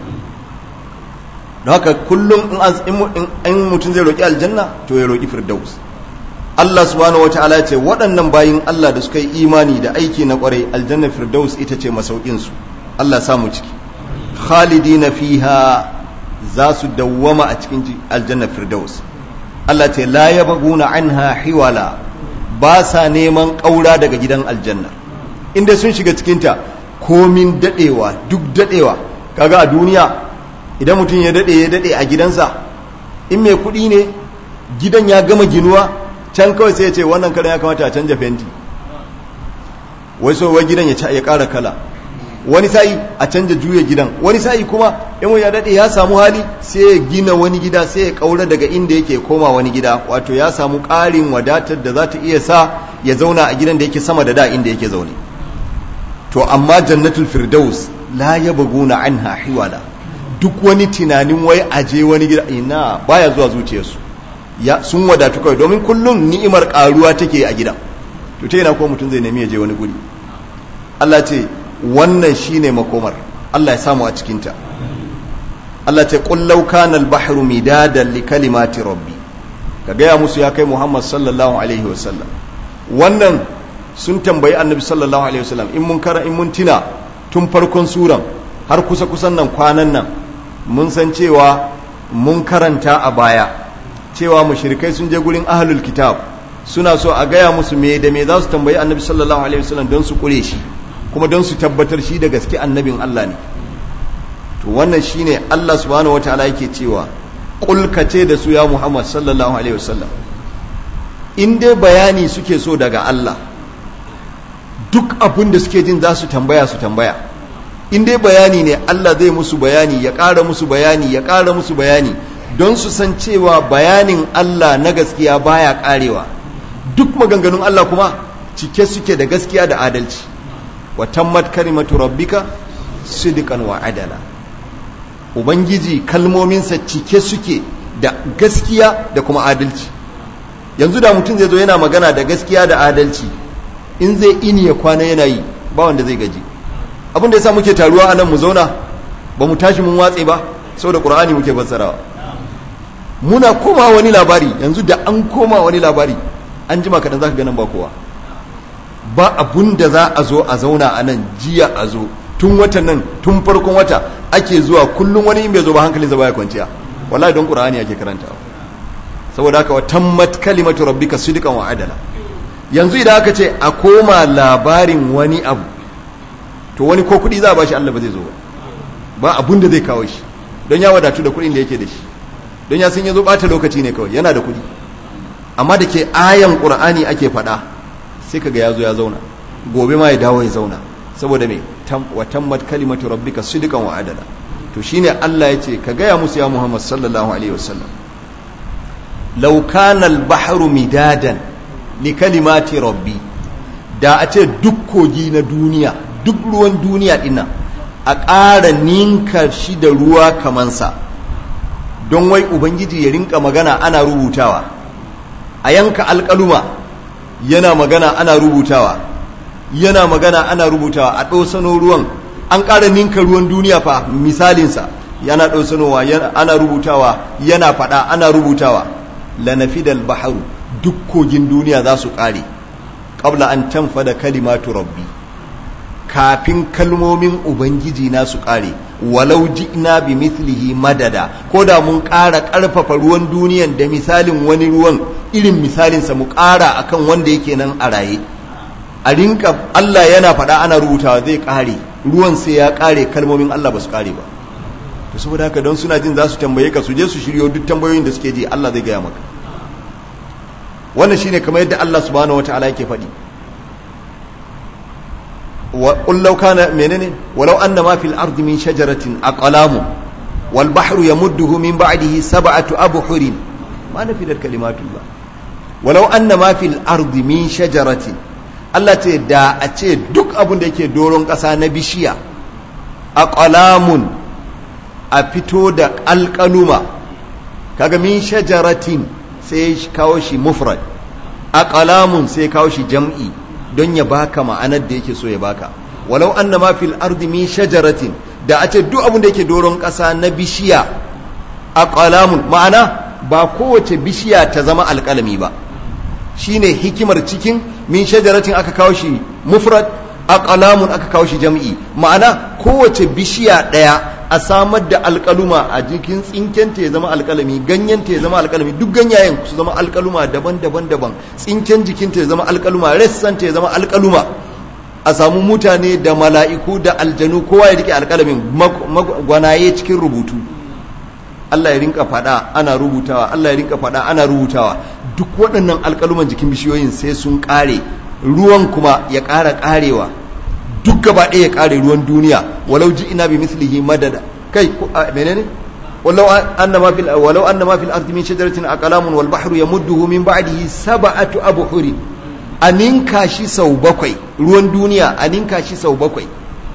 don haka kullum in mutum zai roki aljanna to ya roki firdaus Allah subhanahu wataala ya ce waɗannan bayin Allah da suka yi imani da aiki na ƙwarai aljanna firdaus ita ce masaukinsu Allah samu ciki khalidina fiha za su dawwama a cikin aljanna firdaus Allah ce la yabghuna anha hiwala ba sa neman ƙaura daga gidan aljanna inda sun shiga cikinta komin dadewa duk dadewa kaga a duniya idan mutum ya dade ya dade a gidansa in mai kuɗi ne gidan ya gama ginuwa can kawai sai ya ce wannan karan ya kamata a canja fenti wai so wai gidan ya ƙara kala wani sa'i a canja juya gidan wani sa'i kuma in ya daɗe ya samu hali sai ya gina wani gida sai ya ƙaura daga inda yake koma wani gida wato ya samu ƙarin wadatar da za ta iya sa ya zauna a gidan da yake sama da da inda yake zaune to amma jannatul firdaus la yabghuna anha hiwala duk wani tunanin wai aje wani gida ina baya zuwa zuciyarsu ya sun wadatu kawai domin kullum ni'imar karuwa take a gidan to ta yana ko mutum zai nemi ya je wani guri Allah ce wannan shine makomar Allah ya samu a cikin ta Allah ce qul law kana al-bahru midadan li kalimati rabbi ka gaya musu ya kai Muhammad sallallahu alaihi wasallam wannan sun tambayi annabi sallallahu alaihi wasallam in mun kara in mun tina tun farkon suran har kusa kusan nan kwanan nan mun san cewa mun karanta a baya cewa mushrikai sun je gurin ahlul kitab suna so a gaya musu me da me za su tambayi annabi sallallahu alaihi wasallam don su kure shi kuma don su tabbatar shi da gaske annabin Allah ne to wannan shine Allah subhanahu wataala yake cewa kul ce da su ya Muhammad sallallahu alaihi wasallam in dai bayani suke so daga Allah duk abin da suke jin za su tambaya su tambaya in dai bayani ne Allah zai musu bayani ya ƙara musu bayani ya ƙara musu bayani don su san cewa bayanin Allah na gaskiya baya ƙarewa duk maganganun Allah kuma cike suke da gaskiya da adalci wa tammat kalimatu rabbika sidqan wa adala ubangiji kalmominsa cike suke da gaskiya da kuma adalci yanzu da mutum zai zo yana magana da gaskiya da adalci in zai ini ya kwana yana yi ba wanda zai gaji abin da yasa muke taruwa a nan mu zauna ba mu tashi mun watse ba saboda qur'ani muke fassarawa muna koma wani labari yanzu da an koma wani labari an jima kaɗan za ka ganin ba kowa ba abun da za a zo a zauna a nan jiya a zo tun watan nan tun farkon wata ake zuwa kullum wani in bai zo ba hankalinsa baya kwanciya wallahi don qur'ani ake karantawa saboda haka wa tammat kalimatu rabbika sidqan wa adala yanzu idan aka ce a koma labarin wani abu to wani ko kudi za a bashi Allah ba zai zo ba ba abun da zai kawo shi don ya wadatu da kudin da yake da shi don ya sun yazo bata lokaci ne kawai yana da kudi amma da ke ayan qur'ani ake faɗa sai kaga ya zo ya zauna gobe ma ya dawo ya zauna saboda me wa tammat kalimatu rabbika sidqan wa adala to shine Allah ya ce ka gaya musu ya Muhammad sallallahu alaihi wasallam law kana al-bahru midadan li kalimati rabbi da a ce duk kogi na duniya duk ruwan duniya dinnan a ƙara ninka shi da ruwa kamansa don wai ubangiji ya rinka magana ana rubutawa a yanka alƙaluma yana magana ana rubutawa yana magana ana rubutawa a ɗosano ruwan an ƙara ninka ruwan duniya fa misalinsa yana ɗosanowa ana rubutawa yana faɗa ana rubutawa lanafidal baharu duk kogin duniya za su ƙare ƙabla an tanfada kalimatu rabbi kafin kalmomin ubangiji na su ƙare walau ji'na bi mithlihi madada ko da mun ƙara ƙarfafa ruwan duniyan da misalin wani ruwan irin misalinsa mu ƙara akan wanda yake nan a raye a rinka Allah yana faɗa ana rubutawa zai ƙare ruwan sai ya ƙare kalmomin Allah ba su ƙare ba to saboda haka don suna jin za su tambaye ka su je su shiryo duk tambayoyin da suke ji Allah zai gaya maka wannan shine kamar yadda Allah subhanahu wataala yake faɗi wa qul law kana menene walau anna ma fil ardi min shajaratin aqlamu wal bahru yamudduhu min ba'dihi sab'atu abhurin ma nafidat kalimatullah walau anna ma fil ardi min shajaratin Allah ce da a ce duk abin da yake doron ƙasa na bishiya aqlamun a fito da alƙaluma kaga min shajaratin sai kawo shi mufrad aqlamun sai kawo shi jam'i don ya baka ma'anar da yake so ya baka walau anna ma fil ardi min shajaratin da a ce duk abin da yake doron ƙasa na bishiya aqlamun ma'ana ba kowace bishiya ta zama alƙalami ba shine hikimar cikin min shajaratin aka kawo shi mufrad aqlamun aka kawo shi jam'i ma'ana kowace bishiya ɗaya a samar da alƙaluma a jikin tsinkenta ya zama alƙalami ganyenta ya zama alƙalami duk ganyayen su zama alƙaluma daban-daban daban tsinken jikinta ya zama alƙaluma ressanta ya zama alƙaluma a samu mutane da mala'iku da aljanu kowa ya rike alƙalamin gwanaye cikin rubutu Allah ya rinka faɗa ana rubutawa Allah ya rinka faɗa ana rubutawa duk waɗannan alƙaluman jikin bishiyoyin sai sun ƙare ruwan kuma ya ƙara ƙarewa duk gaba ɗaya ya ƙare ruwan duniya walau ji ina bi mislihi madada kai menene walau anna ma fil walau anna ma fil ardi min shajaratin aqlamun wal bahru yamudduhu min ba'dihi sab'atu abhuri aninka shi sau bakwai ruwan duniya aninka shi sau bakwai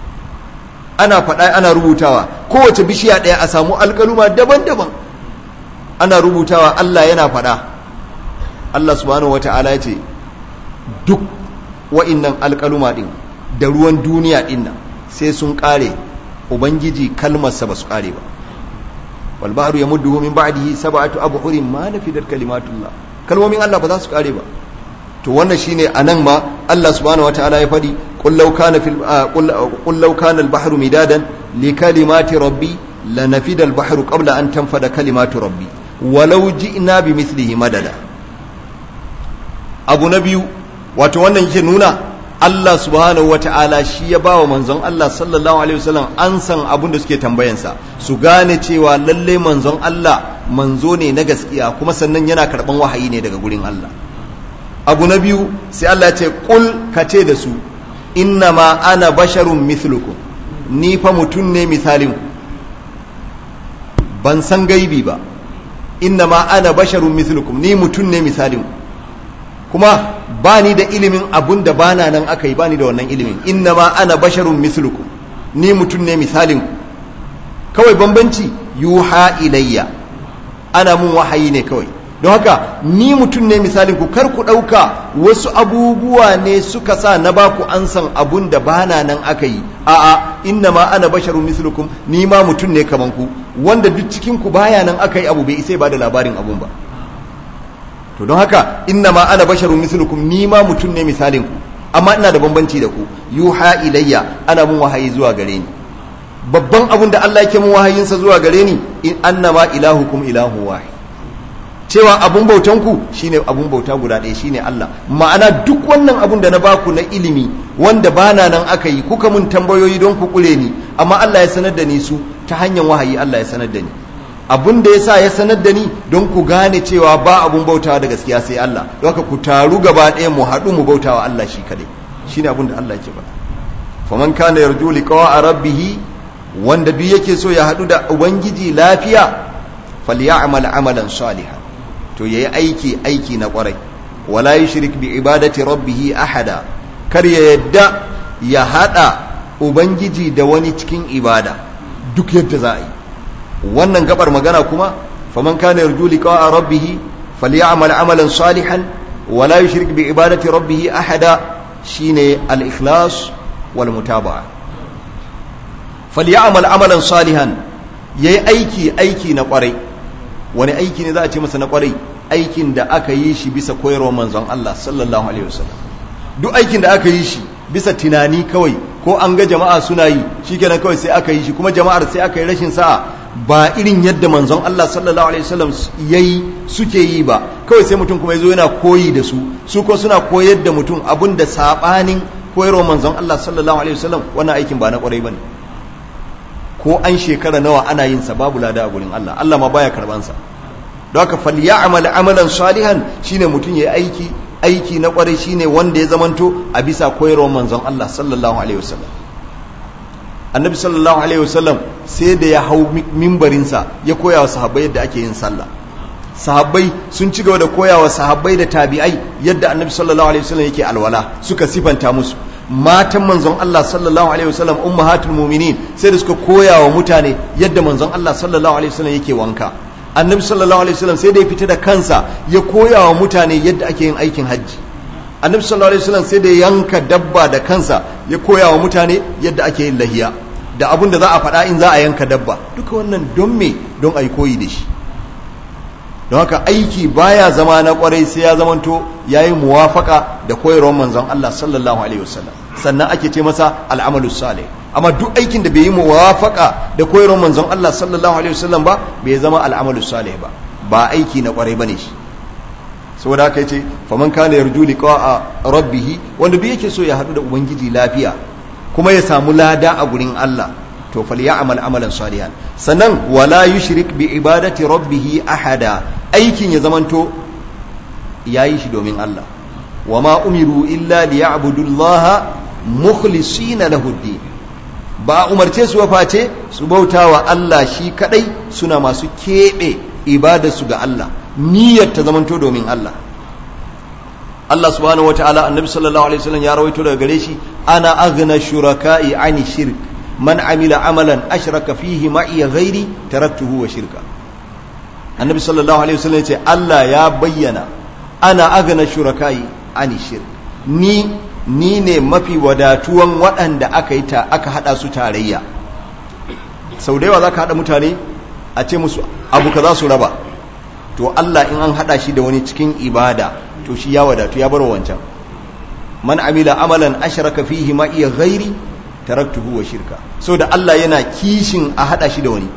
ana faɗa ana rubutawa kowace bishiya ɗaya a samu alƙaluma daban-daban ana rubutawa Allah yana faɗa Allah subhanahu wata'ala ya ce duk wa'innan alƙaluma ɗin da ruwan duniya ɗin nan sai sun ƙare ubangiji kalmarsa ba su ƙare ba wal bahru yamudduhu min ba'dihi sab'atu abhurin ma nafidat kalimatullah kalmomin Allah ba za su ƙare ba to wannan shine anan ma Allah subhanahu wataala ya fadi qul law kana fil qul law kana al bahru midadan li kalimati rabbi lanafida al bahru qabla an tanfada kalimatu rabbi walau ji'na bi mithlihi madada abu na biyu wato wannan yake nuna Allah subhanahu wata'ala shi ya bawa manzon Allah sallallahu alaihi wasallam an san abin da suke tambayansa su gane cewa lalle manzon Allah manzo ne na gaskiya kuma sannan yana karban wahayi ne daga gurin Allah abu na biyu sai Allah ya ce kul ka ce da su inna ma ana basharun mithlukum ni fa mutum ne misalin ban san gaibi ba inna ma ana basharun mithlukum ni mutum ne misalin kuma ba ni da ilimin abun da bana nan aka yi ba ni da wannan ilimin inna ma ana basharun mithlukum ni mutum ne misalin kawai bambanci yuha ilayya ana mun wahayi ne kawai don haka ni mutum ne misalin ku kar ku ɗauka wasu abubuwa ne suka sa na ba ku an san abun da bana nan aka yi a'a inna ma ana basharun mislukum ni ma mutum ne kaman ku wanda duk cikin ku baya nan aka yi abu bai isa ba da labarin abun ba to don haka inna ma ana basharun mislukum ni ma mutum ne misalin ku amma ina da bambanci da ku yuha ilayya ana mun wahayi zuwa gare ni babban abin da Allah yake mun wahayinsa zuwa gare ni in annama ilahukum ilahu wahid cewa abun bautan ku shine abun bauta guda ɗaya shine Allah ma'ana duk wannan abun da na baku na ilimi wanda bana nan aka yi kuka mun tambayoyi don ku kure ni amma Allah ya sanar da ni su ta hanyar wahayi Allah ya sanar da ni abun da yasa ya sanar da ni don ku gane cewa ba abun bautawa da gaskiya sai Allah don haka ku taru gaba ɗaya mu haɗu mu bautawa Allah shi kadai shine abun da Allah yake faɗa faman kana yarju liqa'a rabbih wanda duk yake so ya haɗu da ubangiji lafiya falya'mal amalan salihan to yayi aiki aiki na kwarai wala yushrik bi ibadati rabbih ahada kar ya yadda ya hada ubangiji da wani cikin ibada duk yadda za a yi wannan gabar magana kuma faman kana yarju liqa'a rabbih falya'mal amalan salihan wala yushrik bi ibadati rabbih ahada shine al-ikhlas wal mutaba'a falya'mal amalan salihan yayi aiki aiki na kwarai wani aiki ne za a ce masa na kwarai aikin da aka yi shi bisa koyarwar manzon Allah sallallahu alaihi wasallam duk aikin da aka yi shi bisa tunani kawai ko an ga jama'a suna yi shikenan kawai sai aka yi shi kuma jama'ar sai aka yi rashin sa'a ba irin yadda manzon Allah sallallahu alaihi wasallam yayi suke yi ba kawai sai mutum kuma yazo yana koyi da su su ko suna koyar da mutum abun da sabanin koyarwar manzon Allah sallallahu alaihi wasallam wannan aikin ba na kwarai bane ko an shekara nawa ana yin sa babu lada a gurin Allah Allah ma baya karban sa don haka falya'mal amalan salihan shine mutum yayi aiki aiki na kwarai shine wanda ya zamanto a bisa koyarwar manzon Allah sallallahu alaihi wasallam annabi sallallahu alaihi wasallam sai da ya hau mimbarin sa ya koya wa sahabbai yadda ake yin sallah sahabbai sun ci gaba da koya wa sahabbai da tabi'ai yadda annabi sallallahu alaihi wasallam yake alwala suka sifanta musu matan manzon Allah sallallahu alaihi wasallam ummahatul mu'minin sai da suka koya wa mutane yadda manzon Allah sallallahu alaihi wasallam yake wanka annabi sallallahu alaihi wasallam sai da ya fita da kansa ya koya wa mutane yadda ake yin aikin hajji annabi sallallahu alaihi wasallam sai da ya yanka dabba da kansa ya koya wa mutane yadda ake yin lahiya da abun da za a faɗa in za a yanka dabba duka wannan don me don a yi koyi da shi don haka aiki baya zama na kwarai sai ya zamanto ya yi muwafaka da koyarwar manzon Allah sallallahu alaihi wasallam sannan ake ce masa al'amalu salih amma duk aikin da bai yi muwafaka da koyarwar manzon Allah sallallahu alaihi wasallam ba bai zama al'amalu salih ba ba aiki na kwarai bane shi saboda haka yace faman kana yarju liqa'a rabbih wanda duk yake so ya hadu da ubangiji lafiya kuma ya samu lada a gurin Allah to falya'mal amalan salihan sannan wala yushrik bi ibadati rabbih ahada aikin ya zamanto yayi shi domin Allah wama umiru illa liya'budullaha mukhlisina lahu din ba umarce su face su bautawa Allah shi kadai suna masu kebe ibadarsu ga Allah niyyar ta zamanto domin Allah Allah subhanahu wataala annabi sallallahu alaihi wasallam ya rawaito daga gare shi ana aghna shuraka'i ani shirk man amila amalan ashraka fihi ma'i ghairi taraktuhu wa shirka annabi sallallahu alaihi wasallam yace Allah ya bayyana ana aghna shuraka'i ani shirk ni ni ne mafi wadatuwan waɗanda aka yi ta aka hada su tarayya sau da yawa zaka hada mutane a ce musu abu kaza su raba to Allah in an hada shi da wani cikin ibada to shi ya wadatu ya bar wancan man amila amalan ashraka fihi ma iya ghairi taraktuhu wa shirka so da Allah yana kishin a hada shi da wani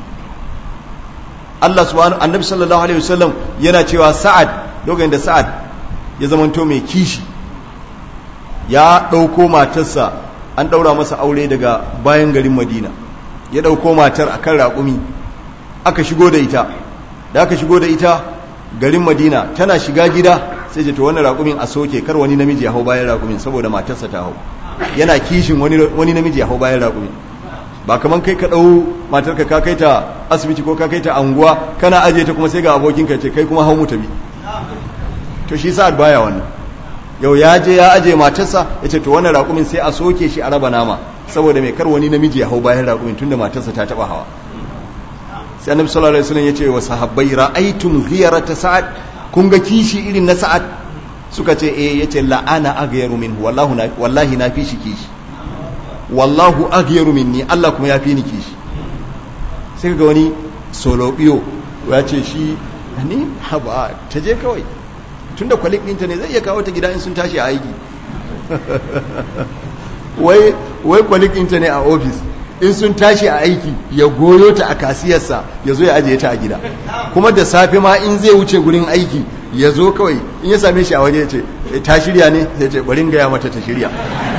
Allah subhanahu annabi sallallahu alaihi wasallam yana cewa sa'ad lokacin da sa'ad ya zamanto mai kishi ya dauko matarsa an daura masa aure daga bayan garin Madina ya dauko matar akan raƙumi aka shigo da ita da aka shigo da ita garin Madina tana shiga gida sai ce to wannan raƙumin a soke kar wani namiji ya hau bayan raƙumin saboda matarsa ta hau yana kishin wani namiji ya hau bayan raƙumi ba kaman kai ka ɗau matarka ka kai ta asibiti ko ka kai ta anguwa kana aje ta kuma sai ga abokinka ce kai kuma hau mu tabi to shi sa'ad baya wannan yau ya je ya aje matarsa ya ce to wannan raƙumin sai a soke shi a raba nama saboda mai kar wani namiji ya hau bayan raƙumin tunda matarsa ta taɓa hawa sai annabi sallallahu alaihi wasallam ya ce wa sahabbai ra'aytum ghiyarata sa'ad kun ga kishi irin na sa'ad suka ce eh yace la'ana aghyaru minhu wallahu na wallahi na fi shi kishi wallahu aghyaru minni Allah kuma ya fi ni kishi sai ga wani solobiyo ya ce shi ni haba ta je kawai tunda kwalik ɗinta ne zai iya kawo ta gida in sun tashi a aiki wai wai kwalikinta ne a ofis in sun tashi a aiki ya goyo ta a kasiyarsa ya zo ya ajiye ta a gida kuma da safe ma in zai wuce gurin aiki ya zo kawai in ya same shi a waje ya ce ta shirya ne sai ce bari gaya mata ta shirya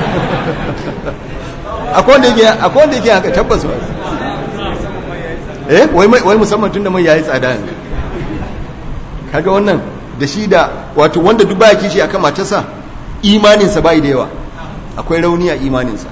akwai wanda yake haka tabbas ba eh wai musamman tun da mai yayi tsada yanzu kaga wannan da shi da wato wanda duk baya kishi akan matarsa imaninsa bai da yawa akwai rauni a imaninsa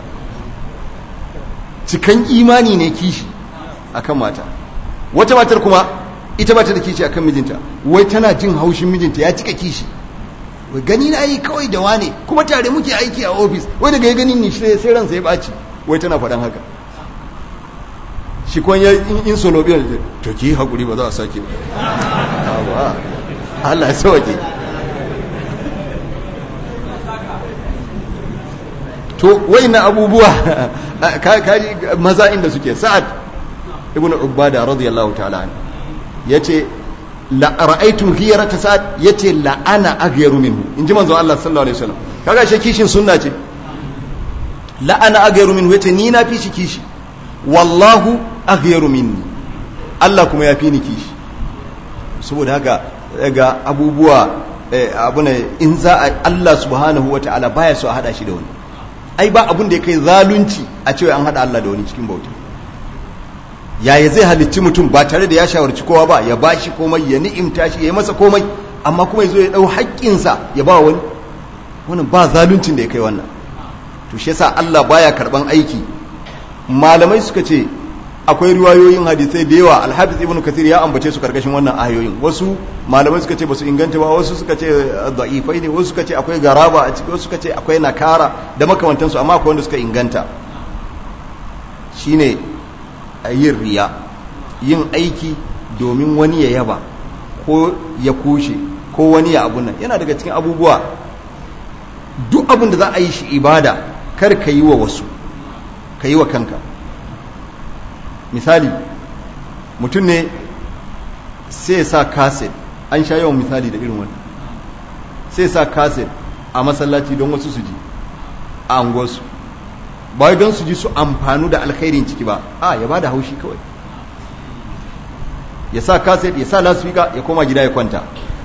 cikan imani ne kishi akan mata wata matar kuma ita ba ta da kishi akan mijinta wai tana jin haushin mijinta ya cika kishi wai gani na yi kawai da wane kuma tare muke aiki a ofis wai daga ya gani ni shi sai ransa ya ɓaci wai tana faɗan haka shi kwan ya in solo biyar to ki haƙuri ba za a sake ba Allah ya sauke to na abubuwa kaji maza inda suke sa'ad ibn ubada radiyallahu ta'ala an yace la ra'aytum ghiyarata sa'ad yace la ana aghyaru minhu inji manzo Allah sallallahu alaihi wasallam kaga shi kishin sunna ce la ana aghyaru minhu yace ni na fi shi kishi wallahu aghyaru minni Allah kuma ya fi ni kishi saboda haka ga abubuwa abu ne in za a Allah subhanahu wata'ala baya so a hada shi da wani ai ba abun da ya kai zalunci a cewa an hada Allah da wani cikin bauta yaya zai halicci mutum ba tare da ya shawarci kowa ba ya ba shi komai ya ni'imta shi ya yi masa komai amma kuma ya zo ya dau haƙƙinsa ya ba wani wannan ba zaluncin da ya kai wannan to shi yasa Allah baya karban aiki malamai suka ce akwai riwayoyin hadisai da yawa alhafiz ibnu kathir ya ambace su karkashin wannan ayoyin wasu malamai suka ce basu inganta ba wasu suka ce da'ifai ne wasu suka ce akwai garaba a ciki wasu suka ce akwai nakara da makamantansu amma akwai wanda suka inganta shine yin riya yin aiki domin wani ya yaba ko ya kushe ko wani ya abun nan yana daga cikin abubuwa duk abin da za a yi shi ibada kar ka yi wa wasu ka yi wa kanka misali mutum ne sai sa kaset an sha yawan misali da irin wani sai sa kaset a masallaci don wasu su ji a angosu ba don su ji su amfanu da alkhairin ciki ba a ya ba da haushi kawai ya sa kaset ya sa lasfika ya koma gida ya kwanta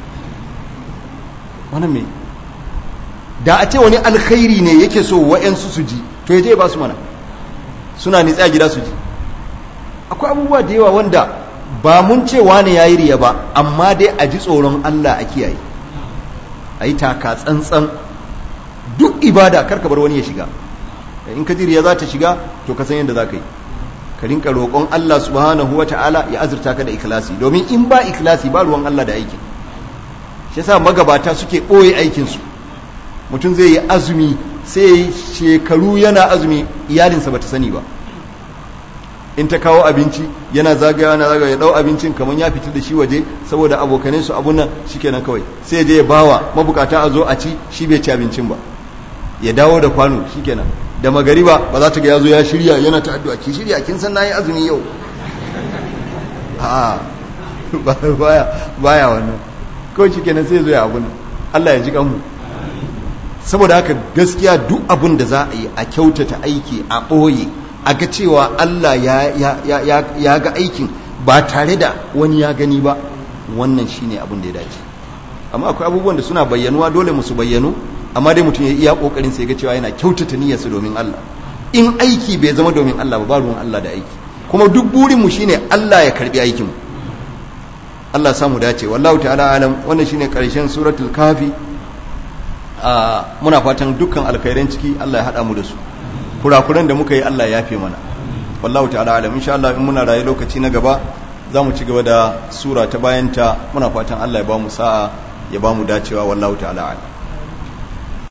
wannan mai da a ce wani alkhairi ne yake so wa'yansu su ji to ya je ba su mana suna nitsa gida su ji akwai abubuwa da yawa wanda ba mun ce wani ya yi riya ba amma dai a ji tsoron Allah a kiyaye a yi taka tsantsan duk ibada karka bar wani ya shiga in ka ji riya za ta shiga to ka san yadda za ka yi ka rinka roƙon Allah subhanahu wa ta'ala ya azurta ka da ikhlasi domin in ba ikhlasi ba ruwan Allah da aikin shi yasa magabata suke ɓoye aikinsu mutum zai yi azumi sai shekaru yana azumi iyalinsa bata sani ba in ta kawo abinci yana zagaya yana zagaya ya dau abincin kamar ya fita da shi waje saboda abokanai su abun nan shikenan kawai sai je ya bawa mabukata a zo a ci shi bai ci abincin ba ya dawo da kwano shikenan da magariba ba za ta ga yazo ya shirya yana ta addu'a ki shirya kin san nayi azumi yau a baya baya wannan kawai shikenan sai zo ya abun Allah ya ji kanmu saboda haka gaskiya duk abun da za a yi a kyautata aiki a ɓoye a ga cewa Allah ya ga aikin ba tare da wani ya gani ba wannan shine abin da ya dace amma akwai abubuwan da suna bayyanuwa dole musu bayyanu amma dai mutum ya iya kokarin sai ga cewa yana kyautata niyyarsa domin Allah in aiki bai zama domin Allah ba ba ruwan Allah da aiki kuma duk burin mu shine Allah ya karbi aikin mu Allah samu dace wallahu ta'ala alam wannan shine karshen suratul kafi muna fatan dukkan alkhairan ciki Allah ya hada mu da su kurakuran da muka yi Allah ya fi mana wallahu ta'ala alam insha Allah in muna raye lokaci na gaba za mu ci gaba da sura ta bayanta muna fatan Allah ya ba mu sa'a ya ba mu dacewa wallahu ta'ala alam